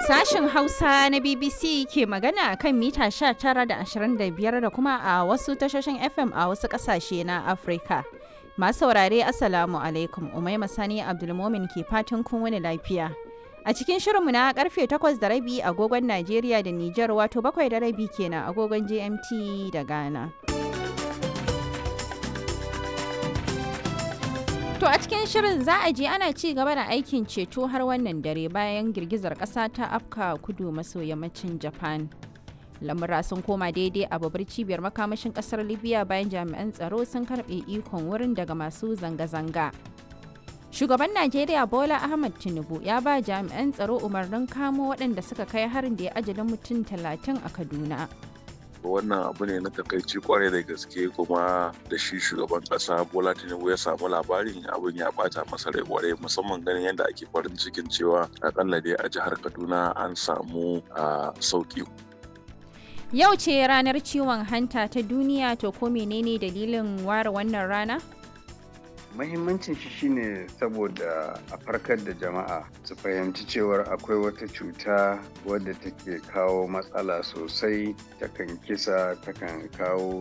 Sashen Hausa na BBC ke magana a kan mita 19 da 25 da kuma a wasu tashoshin FM a wasu ƙasashe na Afirka. Masu saurare Assalamu alaikum Umaima Sani Abdulmomin ke fatan kun wani lafiya. A cikin shirinmu na karfe 8 da rabi agogon Najeriya da Nijar wato bakwai da rabi kenan agogon GMT da Ghana. To a cikin shirin za a je ana ci gaba da aikin ceto har wannan dare bayan girgizar ƙasa ta afka kudu maso yammacin Japan. Lamura sun koma daidai a babbar cibiyar makamashin ƙasar Libya bayan jami'an tsaro sun karɓe ikon wurin daga masu zanga-zanga. Shugaban Najeriya Bola Ahmad Tinubu ya ba jami'an tsaro umarnin kamo waɗanda suka kai harin da ya ajalin mutum talatin a Kaduna. wannan abu ne na takaici kwarai da gaske kuma da shi shugaban kasa bola tinubu ya samu labarin abin ya bata masa rai kwarai musamman ganin yadda ake farin cikin cewa akalla dai a jihar kaduna an samu sauki yau ce ranar ciwon hanta ta duniya to ko menene dalilin ware wannan rana Mahimmancin shi shine saboda a farkar da jama'a su fahimci cewar akwai wata cuta wadda take kawo matsala sosai takan kisa takan kawo